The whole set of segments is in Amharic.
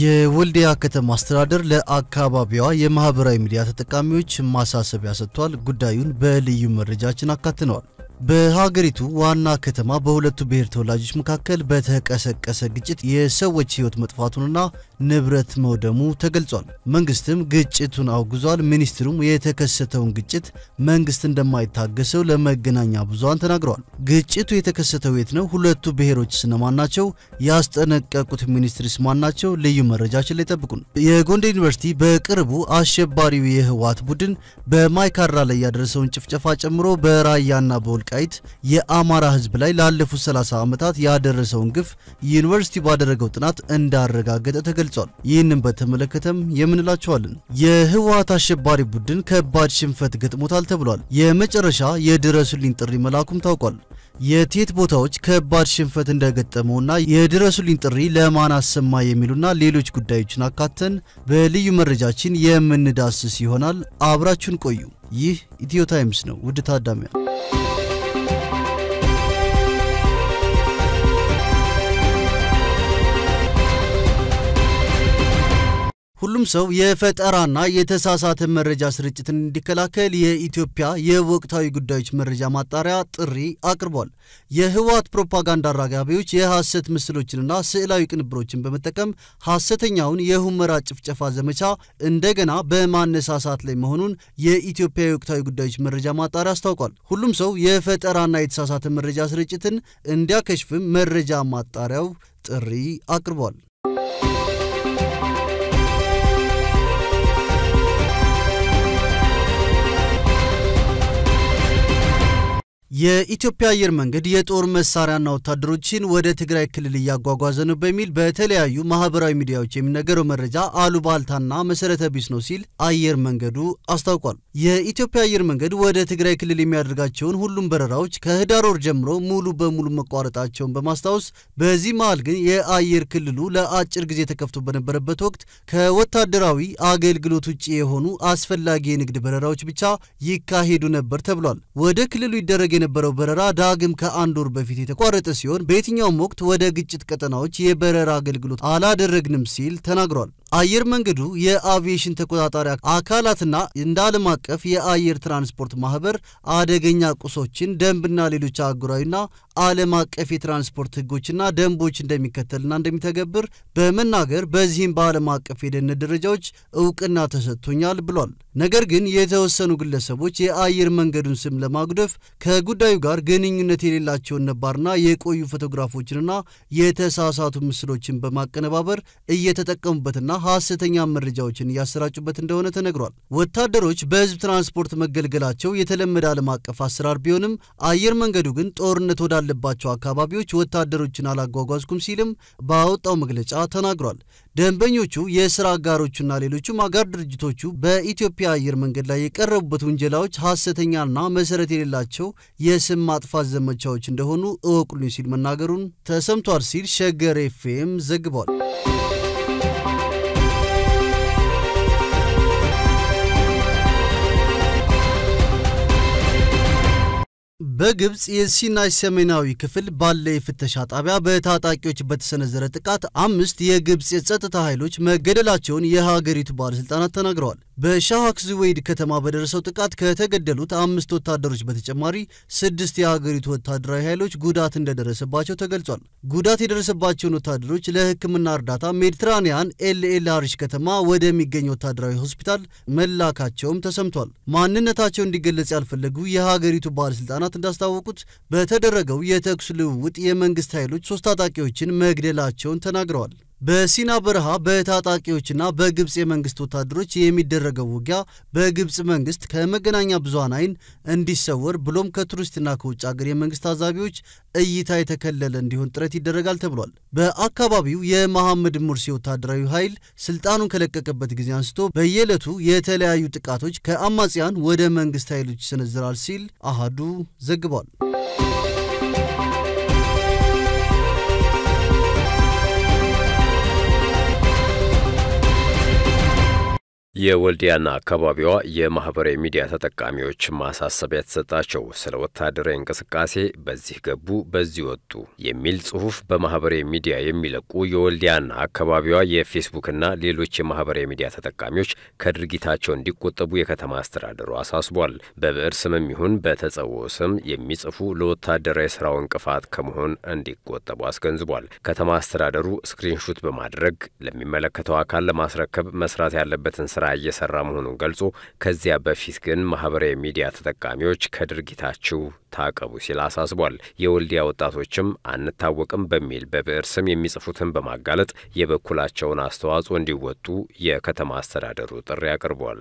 የወልዲያ ከተማ አስተዳደር ለአካባቢዋ የማህበራዊ ሚዲያ ተጠቃሚዎች ማሳሰቢያ ሰጥቷል። ጉዳዩን በልዩ መረጃችን አካትነዋል። በሀገሪቱ ዋና ከተማ በሁለቱ ብሔር ተወላጆች መካከል በተቀሰቀሰ ግጭት የሰዎች ሕይወት መጥፋቱንና ንብረት መውደሙ ተገልጿል። መንግስትም ግጭቱን አውግዟል። ሚኒስትሩም የተከሰተውን ግጭት መንግስት እንደማይታገሰው ለመገናኛ ብዙሃን ተናግረዋል። ግጭቱ የተከሰተው የት ነው? ሁለቱ ብሔሮች ስነማን ናቸው? ያስጠነቀቁት ሚኒስትርስ ማን ናቸው? ልዩ መረጃችን ላይ ጠብቁን። የጎንደር ዩኒቨርሲቲ በቅርቡ አሸባሪው የህወሓት ቡድን በማይካድራ ላይ ያደረሰውን ጭፍጨፋ ጨምሮ በራያና በወልቃይት የአማራ ህዝብ ላይ ላለፉት 30 ዓመታት ያደረሰውን ግፍ ዩኒቨርሲቲ ባደረገው ጥናት እንዳረጋገጠ ተገልጿል። ይህንን በተመለከተም የምንላቸዋለን። የህወሓት አሸባሪ ቡድን ከባድ ሽንፈት ገጥሞታል ተብሏል። የመጨረሻ የድረሱልኝ ጥሪ መላኩም ታውቋል። የቴት ቦታዎች ከባድ ሽንፈት እንደገጠመውና የድረሱልኝ ጥሪ ለማን አሰማ የሚሉና ሌሎች ጉዳዮችን አካተን በልዩ መረጃችን የምንዳስስ ይሆናል። አብራችሁን ቆዩ። ይህ ኢትዮ ታይምስ ነው። ውድ ታዳሚያን ሁሉም ሰው የፈጠራና የተሳሳተ መረጃ ስርጭትን እንዲከላከል የኢትዮጵያ የወቅታዊ ጉዳዮች መረጃ ማጣሪያ ጥሪ አቅርቧል። የህወሓት ፕሮፓጋንዳ አራጋቢዎች የሐሰት ምስሎችንና ስዕላዊ ቅንብሮችን በመጠቀም ሐሰተኛውን የሁመራ ጭፍጨፋ ዘመቻ እንደገና በማነሳሳት ላይ መሆኑን የኢትዮጵያ የወቅታዊ ጉዳዮች መረጃ ማጣሪያ አስታውቋል። ሁሉም ሰው የፈጠራና የተሳሳተ መረጃ ስርጭትን እንዲያከሽፍም መረጃ ማጣሪያው ጥሪ አቅርቧል። የኢትዮጵያ አየር መንገድ የጦር መሳሪያና ወታደሮችን ወደ ትግራይ ክልል እያጓጓዘ ነው በሚል በተለያዩ ማህበራዊ ሚዲያዎች የሚነገረው መረጃ አሉባልታና መሰረተ ቢስ ነው ሲል አየር መንገዱ አስታውቋል። የኢትዮጵያ አየር መንገድ ወደ ትግራይ ክልል የሚያደርጋቸውን ሁሉም በረራዎች ከህዳር ወር ጀምሮ ሙሉ በሙሉ መቋረጣቸውን በማስታወስ በዚህ መሃል ግን የአየር ክልሉ ለአጭር ጊዜ ተከፍቶ በነበረበት ወቅት ከወታደራዊ አገልግሎት ውጭ የሆኑ አስፈላጊ የንግድ በረራዎች ብቻ ይካሄዱ ነበር ተብሏል። ወደ ክልሉ ይደረግ የነበረው በረራ ዳግም ከአንድ ወር በፊት የተቋረጠ ሲሆን በየትኛውም ወቅት ወደ ግጭት ቀጠናዎች የበረራ አገልግሎት አላደረግንም ሲል ተናግሯል። አየር መንገዱ የአቪዬሽን ተቆጣጣሪ አካላትና እንደ ዓለም አቀፍ የአየር ትራንስፖርት ማህበር አደገኛ ቁሶችን ደንብና ሌሎች አህጉራዊና ዓለም አቀፍ የትራንስፖርት ህጎችና ደንቦች እንደሚከተልና እንደሚተገብር በመናገር በዚህም በዓለም አቀፍ የደህንነት ደረጃዎች እውቅና ተሰጥቶኛል ብሏል። ነገር ግን የተወሰኑ ግለሰቦች የአየር መንገዱን ስም ለማጉደፍ ከጉዳዩ ጋር ግንኙነት የሌላቸውን ነባርና የቆዩ ፎቶግራፎችንና የተሳሳቱ ምስሎችን በማቀነባበር እየተጠቀሙበትና ሐሰተኛ መረጃዎችን እያሰራጩበት እንደሆነ ተነግሯል። ወታደሮች በህዝብ ትራንስፖርት መገልገላቸው የተለመደ ዓለም አቀፍ አሰራር ቢሆንም አየር መንገዱ ግን ጦርነት ወዳለባቸው አካባቢዎች ወታደሮችን አላጓጓዝኩም ሲልም ባወጣው መግለጫ ተናግሯል። ደንበኞቹ፣ የስራ አጋሮቹና ሌሎቹም አጋር ድርጅቶቹ በኢትዮጵያ አየር መንገድ ላይ የቀረቡበት ውንጀላዎች ሐሰተኛና መሰረት የሌላቸው የስም ማጥፋት ዘመቻዎች እንደሆኑ እወቁልኝ ሲል መናገሩን ተሰምቷል ሲል ሸገር ኤፍኤም ዘግቧል። በግብፅ የሲናይ ሰሜናዊ ክፍል ባለ የፍተሻ ጣቢያ በታጣቂዎች በተሰነዘረ ጥቃት አምስት የግብፅ የጸጥታ ኃይሎች መገደላቸውን የሀገሪቱ ባለሥልጣናት ተናግረዋል። በሻሃክ ዙዌይድ ከተማ በደረሰው ጥቃት ከተገደሉት አምስት ወታደሮች በተጨማሪ ስድስት የሀገሪቱ ወታደራዊ ኃይሎች ጉዳት እንደደረሰባቸው ተገልጿል። ጉዳት የደረሰባቸውን ወታደሮች ለሕክምና እርዳታ ሜዲትራኒያን ኤልኤል አሪሽ ከተማ ወደሚገኝ ወታደራዊ ሆስፒታል መላካቸውም ተሰምቷል። ማንነታቸው እንዲገለጽ ያልፈለጉ የሀገሪቱ ባለሥልጣናት እንዳስታወቁት በተደረገው የተኩስ ልውውጥ የመንግስት ኃይሎች ሶስት ታጣቂዎችን መግደላቸውን ተናግረዋል። በሲና በረሃ በታጣቂዎችና በግብፅ የመንግስት ወታደሮች የሚደረገው ውጊያ በግብፅ መንግስት ከመገናኛ ብዙሃን ዓይን እንዲሰወር ብሎም ከቱሪስትና ከውጭ ሀገር የመንግስት ታዛቢዎች እይታ የተከለለ እንዲሆን ጥረት ይደረጋል ተብሏል። በአካባቢው የመሐመድ ሙርሲ ወታደራዊ ኃይል ስልጣኑን ከለቀቀበት ጊዜ አንስቶ በየዕለቱ የተለያዩ ጥቃቶች ከአማጽያን ወደ መንግስት ኃይሎች ይሰነዝራል ሲል አሃዱ ዘግቧል። የወልዲያና አካባቢዋ የማህበራዊ ሚዲያ ተጠቃሚዎች ማሳሰቢያ የተሰጣቸው ስለ ወታደራዊ እንቅስቃሴ በዚህ ገቡ በዚህ ወጡ የሚል ጽሑፍ በማህበራዊ ሚዲያ የሚለቁ የወልዲያና አካባቢዋ የፌስቡክና ሌሎች የማህበራዊ ሚዲያ ተጠቃሚዎች ከድርጊታቸው እንዲቆጠቡ የከተማ አስተዳደሩ አሳስቧል። በብዕር ስምም ይሁን በተጸውዖ ስም የሚጽፉ ለወታደራዊ ስራው እንቅፋት ከመሆን እንዲቆጠቡ አስገንዝቧል። ከተማ አስተዳደሩ ስክሪንሹት በማድረግ ለሚመለከተው አካል ለማስረከብ መስራት ያለበትን ስራ እየሰራ መሆኑን ገልጾ ከዚያ በፊት ግን ማህበራዊ ሚዲያ ተጠቃሚዎች ከድርጊታችሁ ታቀቡ ሲል አሳስቧል። የወልዲያ ወጣቶችም አንታወቅም በሚል በብዕር ስም የሚጽፉትን በማጋለጥ የበኩላቸውን አስተዋጽኦ እንዲወጡ የከተማ አስተዳደሩ ጥሪ አቅርቧል።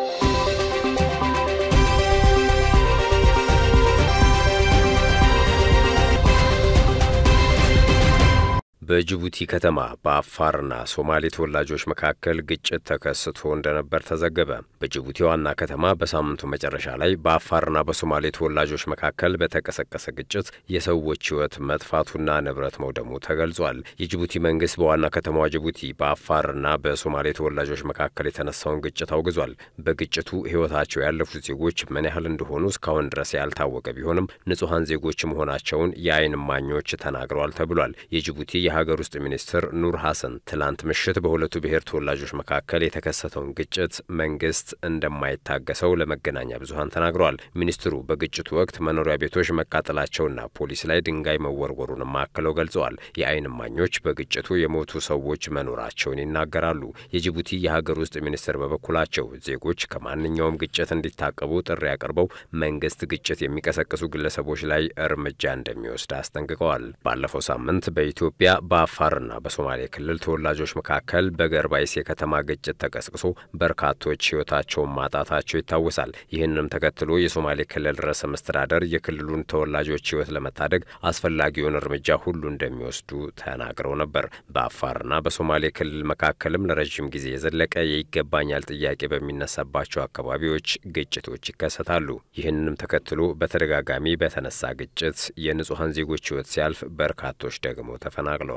በጅቡቲ ከተማ በአፋርና ሶማሌ ተወላጆች መካከል ግጭት ተከስቶ እንደነበር ተዘገበ። በጅቡቲ ዋና ከተማ በሳምንቱ መጨረሻ ላይ በአፋርና በሶማሌ ተወላጆች መካከል በተቀሰቀሰ ግጭት የሰዎች ሕይወት መጥፋቱና ንብረት መውደሙ ተገልጿል። የጅቡቲ መንግስት በዋና ከተማዋ ጅቡቲ በአፋርና በሶማሌ ተወላጆች መካከል የተነሳውን ግጭት አውግዟል። በግጭቱ ሕይወታቸው ያለፉት ዜጎች ምን ያህል እንደሆኑ እስካሁን ድረስ ያልታወቀ ቢሆንም ንጹሐን ዜጎች መሆናቸውን የዓይን እማኞች ተናግረዋል ተብሏል። የጅቡቲ የሀገር ውስጥ ሚኒስትር ኑር ሐሰን ትላንት ምሽት በሁለቱ ብሔር ተወላጆች መካከል የተከሰተውን ግጭት መንግስት እንደማይታገሰው ለመገናኛ ብዙኃን ተናግረዋል። ሚኒስትሩ በግጭቱ ወቅት መኖሪያ ቤቶች መቃጠላቸውና ፖሊስ ላይ ድንጋይ መወርወሩንም አክለው ገልጸዋል። የዓይን እማኞች በግጭቱ የሞቱ ሰዎች መኖራቸውን ይናገራሉ። የጅቡቲ የሀገር ውስጥ ሚኒስትር በበኩላቸው ዜጎች ከማንኛውም ግጭት እንዲታቀቡ ጥሪ አቅርበው መንግስት ግጭት የሚቀሰቅሱ ግለሰቦች ላይ እርምጃ እንደሚወስድ አስጠንቅቀዋል። ባለፈው ሳምንት በኢትዮጵያ በአፋርና በሶማሌ ክልል ተወላጆች መካከል በገርባይስ የከተማ ግጭት ተቀስቅሶ በርካቶች ሕይወታቸውን ማጣታቸው ይታወሳል። ይህንም ተከትሎ የሶማሌ ክልል ርዕሰ መስተዳደር የክልሉን ተወላጆች ሕይወት ለመታደግ አስፈላጊውን እርምጃ ሁሉ እንደሚወስዱ ተናግረው ነበር። በአፋርና በሶማሌ ክልል መካከልም ለረዥም ጊዜ የዘለቀ የይገባኛል ጥያቄ በሚነሳባቸው አካባቢዎች ግጭቶች ይከሰታሉ። ይህንንም ተከትሎ በተደጋጋሚ በተነሳ ግጭት የንጹሐን ዜጎች ሕይወት ሲያልፍ በርካቶች ደግሞ ተፈናቅለዋል።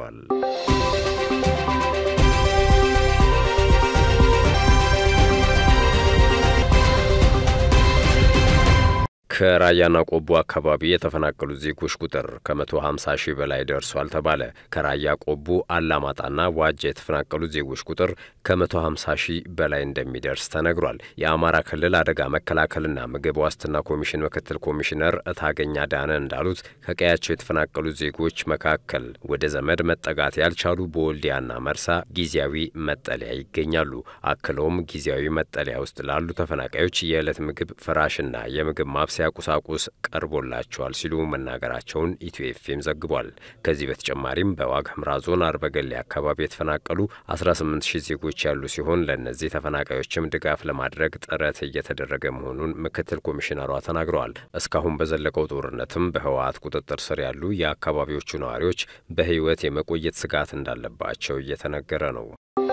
ከራያና ቆቦ አካባቢ የተፈናቀሉ ዜጎች ቁጥር ከ150 ሺህ በላይ ደርሷል ተባለ። ከራያ ቆቦ፣ አላማጣና ዋጃ የተፈናቀሉ ዜጎች ቁጥር ከ150 ሺህ በላይ እንደሚደርስ ተነግሯል። የአማራ ክልል አደጋ መከላከልና ምግብ ዋስትና ኮሚሽን ምክትል ኮሚሽነር እታገኛ ዳነ እንዳሉት ከቀያቸው የተፈናቀሉ ዜጎች መካከል ወደ ዘመድ መጠጋት ያልቻሉ በወልዲያና መርሳ ጊዜያዊ መጠለያ ይገኛሉ። አክለውም ጊዜያዊ መጠለያ ውስጥ ላሉ ተፈናቃዮች የዕለት ምግብ፣ ፍራሽና የምግብ ማብሰያ ቁሳቁስ ቀርቦላቸዋል ሲሉ መናገራቸውን ኢትዮ ኤፍኤም ዘግቧል። ከዚህ በተጨማሪም በዋግ ኽምራ ዞን አርበገሌ አካባቢ የተፈናቀሉ 18 ሺህ ዜጎች ያሉ ሲሆን ለእነዚህ ተፈናቃዮችም ድጋፍ ለማድረግ ጥረት እየተደረገ መሆኑን ምክትል ኮሚሽነሯ ተናግረዋል። እስካሁን በዘለቀው ጦርነትም በህወሓት ቁጥጥር ስር ያሉ የአካባቢዎቹ ነዋሪዎች በህይወት የመቆየት ስጋት እንዳለባቸው እየተነገረ ነው።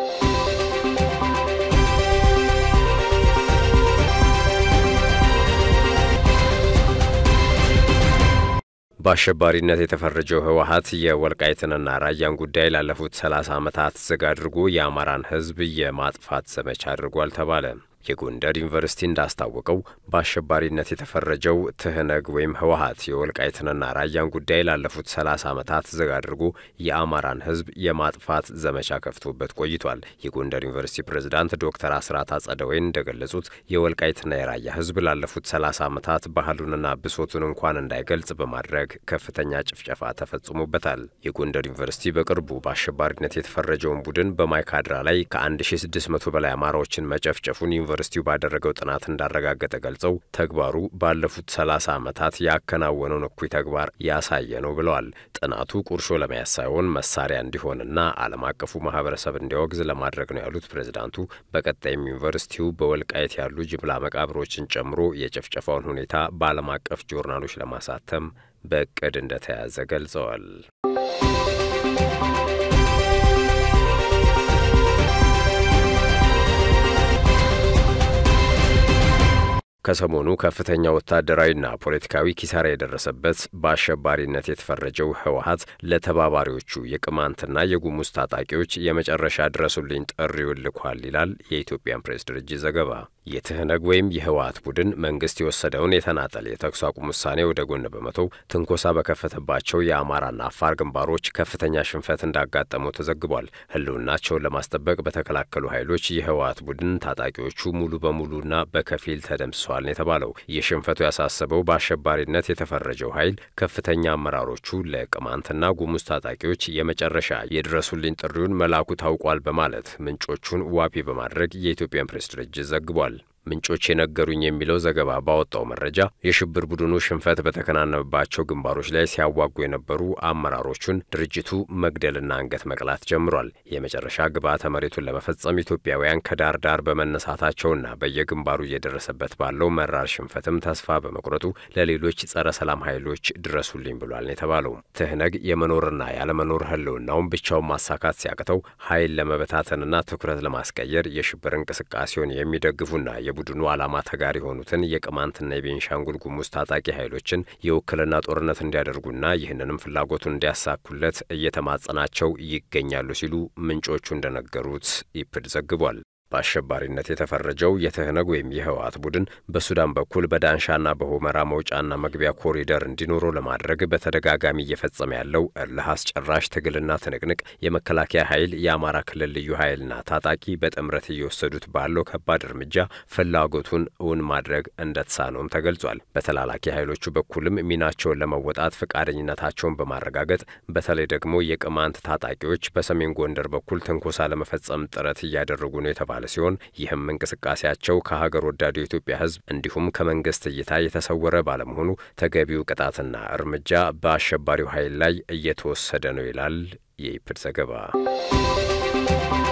በአሸባሪነት የተፈረጀው ህወሓት የወልቃይትንና ራያን ጉዳይ ላለፉት 30 ዓመታት ዝግ አድርጎ የአማራን ህዝብ የማጥፋት ዘመቻ አድርጓል ተባለ። የጎንደር ዩኒቨርሲቲ እንዳስታወቀው በአሸባሪነት የተፈረጀው ትህነግ ወይም ህወሓት የወልቃይትንና ራያን ጉዳይ ላለፉት 30 ዓመታት ዝግ አድርጎ የአማራን ህዝብ የማጥፋት ዘመቻ ከፍቶበት ቆይቷል። የጎንደር ዩኒቨርሲቲ ፕሬዝዳንት ዶክተር አስራት አጸደወይን እንደገለጹት የወልቃይትና የራያ ህዝብ ላለፉት 30 ዓመታት ባህሉንና ብሶቱን እንኳን እንዳይገልጽ በማድረግ ከፍተኛ ጭፍጨፋ ተፈጽሞበታል። የጎንደር ዩኒቨርሲቲ በቅርቡ በአሸባሪነት የተፈረጀውን ቡድን በማይካድራ ላይ ከ1600 በላይ አማራዎችን መጨፍጨፉን ዩኒቨርሲቲው ባደረገው ጥናት እንዳረጋገጠ ገልጸው ተግባሩ ባለፉት 30 ዓመታት ያከናወነውን እኩይ ተግባር ያሳየ ነው ብለዋል። ጥናቱ ቁርሾ ለመያዝ ሳይሆን መሳሪያ እንዲሆንና ዓለም አቀፉ ማህበረሰብ እንዲያወግዝ ለማድረግ ነው ያሉት ፕሬዝዳንቱ፣ በቀጣይም ዩኒቨርሲቲው በወልቃይት ያሉ ጅምላ መቃብሮችን ጨምሮ የጭፍጨፋውን ሁኔታ በዓለም አቀፍ ጆርናሎች ለማሳተም በእቅድ እንደተያዘ ገልጸዋል። ከሰሞኑ ከፍተኛ ወታደራዊና ፖለቲካዊ ኪሳራ የደረሰበት በአሸባሪነት የተፈረጀው ህወሀት ለተባባሪዎቹ የቅማንትና የጉሙዝ ታጣቂዎች የመጨረሻ ድረሱልኝ ጥሪውን ልኳል ይላል የኢትዮጵያን ፕሬስ ድርጅት ዘገባ። የትህነግ ወይም የህወሀት ቡድን መንግስት የወሰደውን የተናጠል የተኩስ አቁም ውሳኔ ወደ ጎን በመተው ትንኮሳ በከፈተባቸው የአማራና አፋር ግንባሮች ከፍተኛ ሽንፈት እንዳጋጠመው ተዘግቧል። ህልውናቸውን ለማስጠበቅ በተከላከሉ ኃይሎች የህወሀት ቡድን ታጣቂዎቹ ሙሉ በሙሉና በከፊል ተደምስሰዋል ነው የተባለው። ይህ ሽንፈቱ ያሳሰበው በአሸባሪነት የተፈረጀው ኃይል ከፍተኛ አመራሮቹ ለቅማንትና ጉሙዝ ታጣቂዎች የመጨረሻ የድረሱልኝ ጥሪውን መላኩ ታውቋል በማለት ምንጮቹን ዋቢ በማድረግ የኢትዮጵያን ፕሬስ ድርጅት ዘግቧል። ምንጮች የነገሩኝ የሚለው ዘገባ ባወጣው መረጃ የሽብር ቡድኑ ሽንፈት በተከናነበባቸው ግንባሮች ላይ ሲያዋጉ የነበሩ አመራሮቹን ድርጅቱ መግደልና አንገት መቅላት ጀምሯል። የመጨረሻ ግብዓተ መሬቱን ለመፈጸም ኢትዮጵያውያን ከዳር ዳር በመነሳታቸውና በየግንባሩ እየደረሰበት ባለው መራር ሽንፈትም ተስፋ በመቁረጡ ለሌሎች ጸረ ሰላም ኃይሎች ድረሱልኝ ብሏል ነው የተባለው። ትህነግ የመኖርና ያለመኖር ህልውናውን ብቻውን ማሳካት ሲያቅተው ኃይል ለመበታተንና ትኩረት ለማስቀየር የሽብር እንቅስቃሴውን የሚደግፉና የቡድኑ ዓላማ ተጋር የሆኑትን የቅማንትና የቤንሻንጉል ጉሙዝ ታጣቂ ኃይሎችን የውክልና ጦርነት እንዲያደርጉና ይህንንም ፍላጎቱን እንዲያሳኩለት እየተማጸናቸው ይገኛሉ ሲሉ ምንጮቹ እንደነገሩት ኢፕድ ዘግቧል። በአሸባሪነት የተፈረጀው የትህነግ ወይም የህወሓት ቡድን በሱዳን በኩል በዳንሻና በሆመራ መውጫና መግቢያ ኮሪደር እንዲኖረው ለማድረግ በተደጋጋሚ እየፈጸመ ያለው እልህ አስጨራሽ ትግልና ትንቅንቅ የመከላከያ ኃይል፣ የአማራ ክልል ልዩ ኃይልና ታጣቂ በጥምረት እየወሰዱት ባለው ከባድ እርምጃ ፍላጎቱን እውን ማድረግ እንደተሳነውም ተገልጿል። በተላላኪ ኃይሎቹ በኩልም ሚናቸውን ለመወጣት ፈቃደኝነታቸውን በማረጋገጥ በተለይ ደግሞ የቅማንት ታጣቂዎች በሰሜን ጎንደር በኩል ትንኮሳ ለመፈጸም ጥረት እያደረጉ ነው የተባለ ሲሆን ይህም እንቅስቃሴያቸው ከሀገር ወዳዱ የኢትዮጵያ ሕዝብ እንዲሁም ከመንግስት እይታ የተሰወረ ባለመሆኑ ተገቢው ቅጣትና እርምጃ በአሸባሪው ኃይል ላይ እየተወሰደ ነው ይላል የኢፕድ ዘገባ።